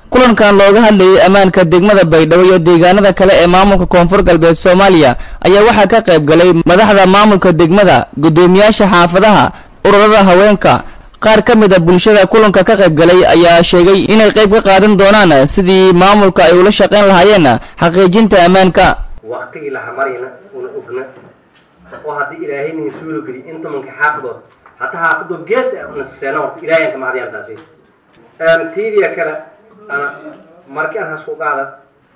kulankan looga hadlayay ammaanka degmada baydhabo iyo deegaanada kale ee maamulka koonfur galbeed soomaaliya ayaa waxaa ka qayb galay madaxda maamulka degmada guddoomiyaasha xaafadaha ururada haweenka qaar ka mid a bulshada kulanka ka qayb galay ayaa sheegay inay qayb ka qaadan doonaan sidii maamulka ay ula shaqayn lahaayeen xaqiijinta ammaanka waqtigii la hamarayna una ogna oo haddii ilaahay nin suuro geliy intamanka xaafadood hataa xaafadoo gees naseena horta ilaahayan ka mahadiyaan taasi tiidiya kale ana marki aan hasku qaada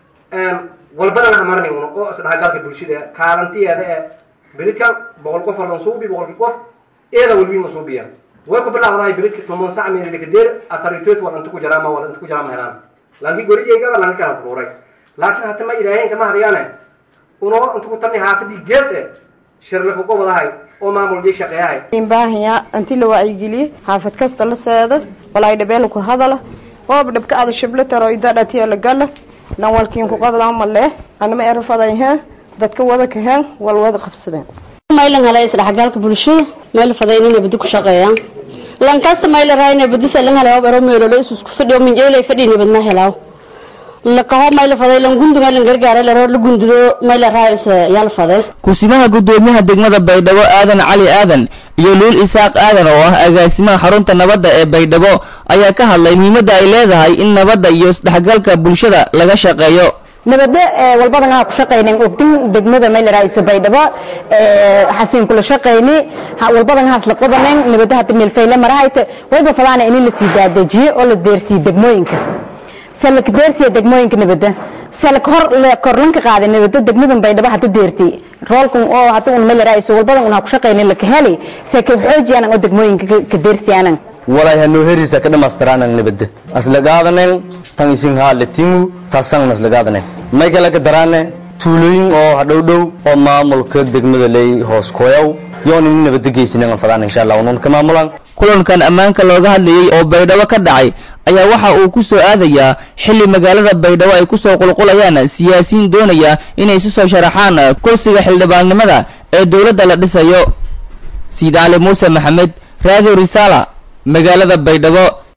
walbadan hamarnay una oo isdhaxgalka bulshada kaalantiyeeda ee beridkan boqol qof oo dhan suubi boqolkii qof eeda walbiin ma suubiya way ku bilaawdahay beridka toban sac meelikadeer afaritood wal inta ku jaraama wal inta ku jaraama helaan laakiin gorijayga lanka kala kuruuray laakiin hata ma ilaahayn kama hadayaane unoo inta ku tamay haafadii gees e shirla kuga wadahay oo maamul shaqeeyahay baahaya inti la wacyigeliye xaafad kasta la seeda walaay dhabeela ku hadala ooba dhabka ada shiblataro idadhatiya la gala nan walkiin ku qabdaa malee anama erafaday hee dadka wada kaheen wal wada qabsadeen maylan hala isdhexgalka bulshada meel fadayn inay badi ku shaqeeyaan lankasta mayla raayna badi salan hala baro meelo la isku fadhiyo min jeelay fadhiina badna helaaw la kaho mayla faday lan gundu maylan gargaare la la gundudo mayla raayis yal faday kusimaha guddoomiyaha degmada baydhabo aadan cali aadan iyo luul isaaq aadan oo ah agaasimaha xarunta nabadda ee baydhabo ayaa ka hadlay muhiimadda ay leedahay in nabadda iyo isdhexgalka bulshada laga shaqeeyo nabadda walbadan aan ku shaqaynin ogtin degmada meel raaiso baydhabo xasiin kula shaqayni walbadan haas la qabanin nabadda hadda meel fayle marahayte wayba falaana in la sii daadajiyo oo la deersiyo degmooyinka salak deersiya degmooyinka nabadda salak hor la korlanka qaaday nabadda degmadan baydhabo hadda deertay roolkan oo hadda un meel raaiso walbadan aan ku shaqaynin la kaheli se ka xoojiyaan oo degmooyinka ka deersiyaanan walay hanu herisa ka dhamaystiraanang nabadda aslagaadanen tan isin haaletimu taasang aslagaadanen may kale ka daraane tuulooyin oo hadhow dhow oo maamulka degmada ley hoos koyaw yoon in nabadda geysinan fadaan insha allah unun ka maamulan kulankan ammaanka looga hadlayay oo baydhabo ka dhacay ayaa waxa uu ku soo aadayaa xilli magaalada baydhabo ay ku soo qulqulayaan siyaasiyiin doonaya inay si soo sharaxaan kursiga xildhibaannimada ee dowladda la dhisayo siid cali muuse maxamed radio risaala magaalada baydhabo